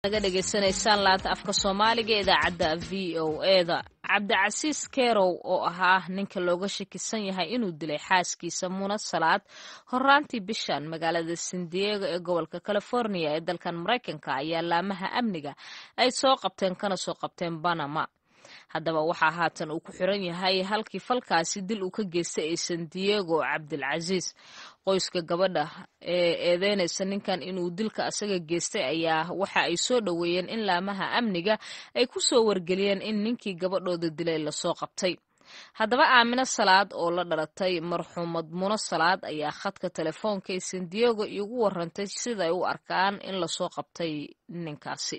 naga dhegaysanaysaan laanta afka soomaaliga ee idaacadda v o eda cabdicasiis kerow oo ahaa ninka looga shakisan yahay inuu dilay xaaskiisa muna salaad horaantii bishan magaalada san diego ee gobolka california ee dalkan maraykanka ayaa laamaha amniga ay soo qabteen kana soo qabteen banama haddaba waxaa haatan uu ku xiran yahay halkii falkaasi dil uu ka geystay ee san diego cabdilcasiis qoyska gabadha ee eedeynaysa ninkan inuu dilka asaga geystay ayaa waxa ay soo dhoweeyeen in laamaha amniga ay ku soo wargeliyeen in ninkii gabadhooda dilay lasoo qabtay haddaba aamino salaad oo la dhalatay marxuumad muno salaad ayaa khadka telefoonka ee san diego iigu warantay siday u arkaan in lasoo qabtay ninkaasi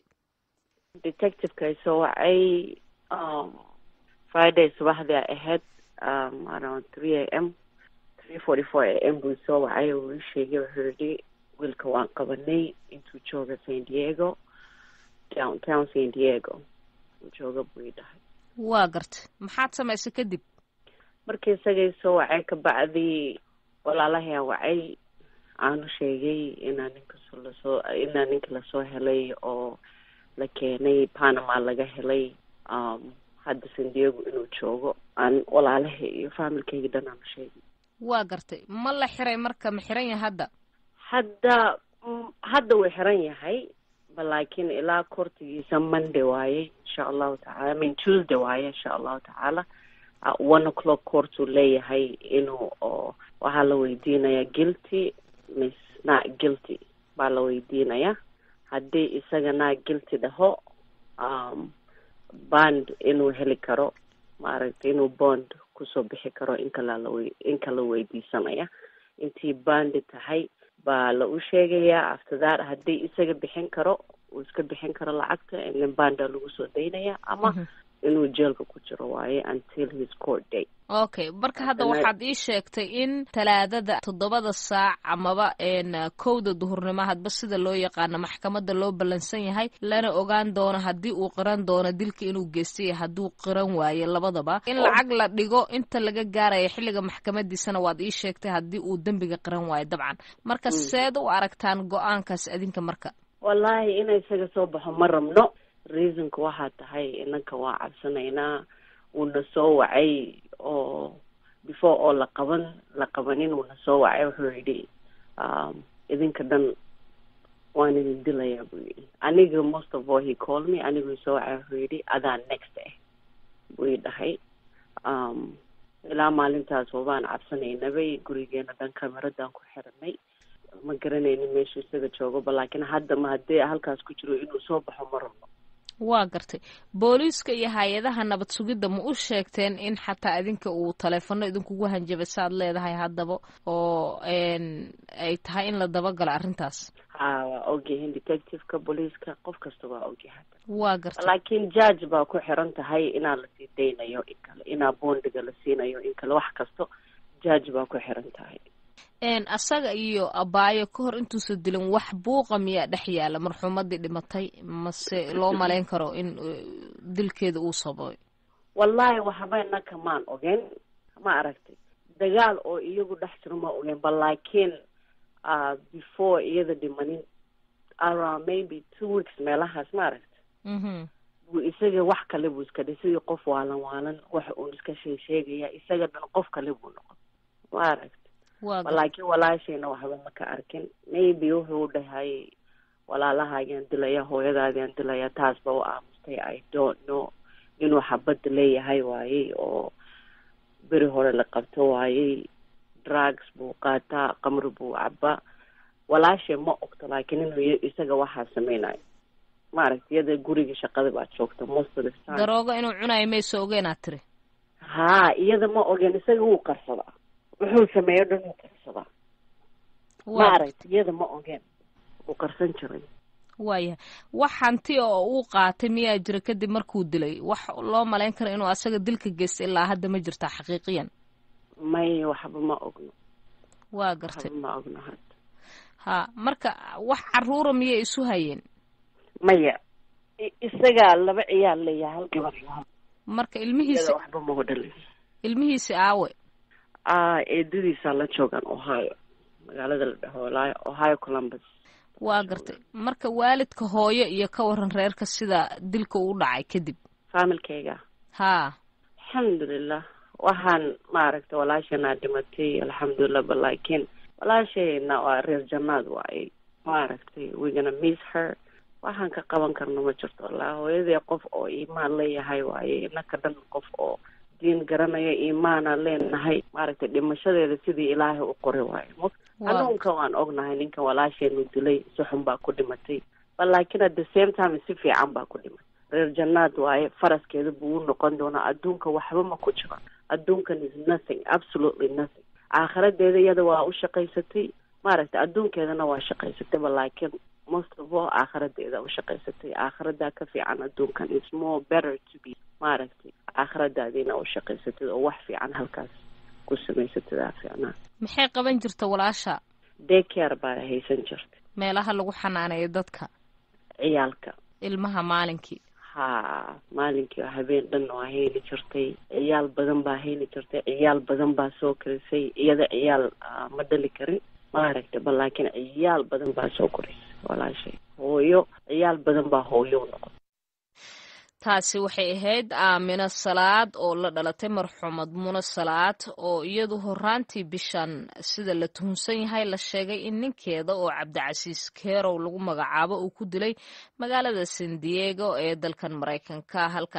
friday subaxdii ay ahayd around three a m three forty four a m buu soo wacay uu ii sheegay wuxuu yihi wiilka waan qabanay intuu jooga san diego downtown san diego uu jooga buu ii dhahay waa gartay maxaad samaysay kadib markii isagay soo wacay kabacdii walaalahayaan wacay aanu sheegay inaa ninkas lasoo inaa ninka lasoo helay oo la keenay panama laga helay hadda san diego inuu joogo aan walaalaha iyo faamilkayga dhan aanu sheegay waa gartay ma la xiray marka ma xiran yahay hadda hadda hadda wuu xiran yahay laakiin ilaa kortigiisa monday waaye insha allahu tacala min tuesday waaye insha allahu tacaala one o'clock courtuu leeyahay inuu oo waxaa la weydiinayaa guilty miss not guilty baa la weydiinayaa haddii isaga not guilty dhaho bond inuu heli karo maaragtay inuu bond kusoo bixi karo in kala lawe in kala weydiisanaya intii bandi tahay baa la u sheegayaa after that haddii isaga bixin karo uu iska bixin karo lacagta in banda lagu soo daynaya ama inuu jeelka ku jiro waaye until his court date okay marka hadda waxaad ii sheegtay in talaadada toddobada saac amaba kowda duhurnimo hadba sida loo yaqaano maxkamadda loo ballansan yahay lana ogaan doono haddii uu qiran doono dilka inuu geystay hadduu qiran waayo labadaba in lacag la dhigo inta laga gaaraya xilliga maxkamadiisana waad ii sheegtay haddii uu dembiga qiran waayo dabcan marka seed u aragtaan go-aankaas adinka marka wallaahi ina isaga soo baxo ma rabno reasonka waxaa tahay inanka waa cabsanaynaa uuna soo wacay oo before oo la qaban la qabanin uuna soo wacay wuxuu yidhi idinka dhan waan idin dilayaa buu yidhi aniga most of all he called me aniguu soo wacay wuxuu yidhi adaa next ah buu i dhahay ilaa maalintaas wabaan cabsanaynabay gurigeena dhan cameradan ku xiranay ma garanaynin meeshuu isaga joogoba laakiin hadda ma haddii halkaas ku jiro inuu soo baxo ma rabno waa gartay booliiska iyo hay-adaha nabad sugidda ma u sheegteen in xataa idinka uu taleefono idinkugu hanjabay saaad leedahay haddaba oo ay tahay in la dabagalo arrintaas ha waa ogyahin detectiveka booliiska qof kasta waa ogyahay waa gartay laakiin judge baa ku xiran tahay inaa lasii daynayo in kale inaa boondiga la siinayo in kale wax kasto judge baa ku xiran tahay asaga iyo abaayo ka hor intuusa dilin wax buuqa miyaa dhex yaala marxuumadii dhimatay mase loo malayn karo in dilkeeda uu sababay wallahi waxba naka maan ogen ma aragtay dagaal oo iyagu dhex jiro ma ogen ba laakiin before iyada dhimanin around maybe two weeks meelahaas ma aragta buu isaga wax kale buu iska dhay sidii qof waalan waalan wax uun iska shee sheegaya isaga dhan qof kale buu noqon ma aragta laakiin walaashayna waxba ma ka arkin maybe wuxuu dhahay walaalahaagaan dilaya hooyadaadaan dilaya taas ba u aamustay i don't know inuu xabadda leeyahay waayey oo beri hore la qabto waayey drugs buu qaataa qamri buu cabaa walaashay ma ogto laakiin inuu isaga waxaa sameynayo maaragta iyada guriga shaqada baad joogta most of the time daroogo inuu cunayo mayso ogeenaad tiri haa iyada ma ogen isaga wuu qarsadaa wuxuu sameeyo dhan wuu qarsadaa maaragta iyada ma ogeen wuu qarsan jiray waayahay wax hanti oo uu qaatay miyaa jira kadib markuu dilay wax loo malayn karo inuu asaga dilka geystay ilaa hadda ma jirtaa xaqiiqiyan may waxba ma ogno waa gartay waxba ma ogno hadda ha marka wax caruura miyay isu hayeen maya isagaa laba ciyaal leeyahay hal gabar iyo hal marka ilmihiisi waxba magu dhalin ilmihiisi aawe eedadiisaa la joogaan ohio magaalada la dhaho ohio columbus waa gartay marka waalidka hooyo iyo ka waran reerka sida dilka uu dhacay kadib faamilkayga haa alxamdulilah waxaan maaragtay walaashanaa dhimatay alxamdulilah ba laakiin walaashayna waa reer jannaad waaye maaragtay wegana miss her waxaan ka qaban karno ma jirto wallaahi hooyadii qof oo iimaan leeyahay waaye inaka dhan qof oo diin garanaya iimaana leenahay maaragtay dhimashadeeda sidii ilaahay u qoray waaye hanuunka waan ognahay ninkan walaasheenu dilay si xun baa ku dhimatay ba laakiin at the same time si fiican baa ku dhimatay reer jannaad waaye faraskeeda buu u noqon doonaa adduunka waxba ma ku jiro adduunkan is nothing absolutely nothing aakhiradeeda iyada waa u shaqaysatay maaragtay adduunkeedana waa shaqaysatay ba laakiin most of all aakhiradeeda u shaqaysatay aakhiradaa ka fiican adduunkan is more better to be maaragtay aakhiradaadiina u shaqaysatid oo wax fiican halkaas ku samaysatid aa fiicnaa maxay qaban jirta walaasha daycare baa haysan jirta meelaha lagu xanaaneeyo dadka ciyaalka ilmaha maalinkii ha maalinkii habeen dhan waa hayni jirtay ciyaal badan baa hayni jirtay ciyaal badan baa soo korisay iyada ciyaal ma dhali karin maaragtay ba laakiin ciyaal badan baa soo korisay walaashay hooyo ciyaal badan baa hooyo u noqon taasi waxay ahayd aamino salaad oo la dhalatay marxuumad muna salaad oo iyadu horaantii bishan sida la tuhunsan yahay la sheegay in ninkeeda oo cabdicasiis kerow lagu magacaabo uu ku dilay magaalada san diego ee dalkan maraykanka halka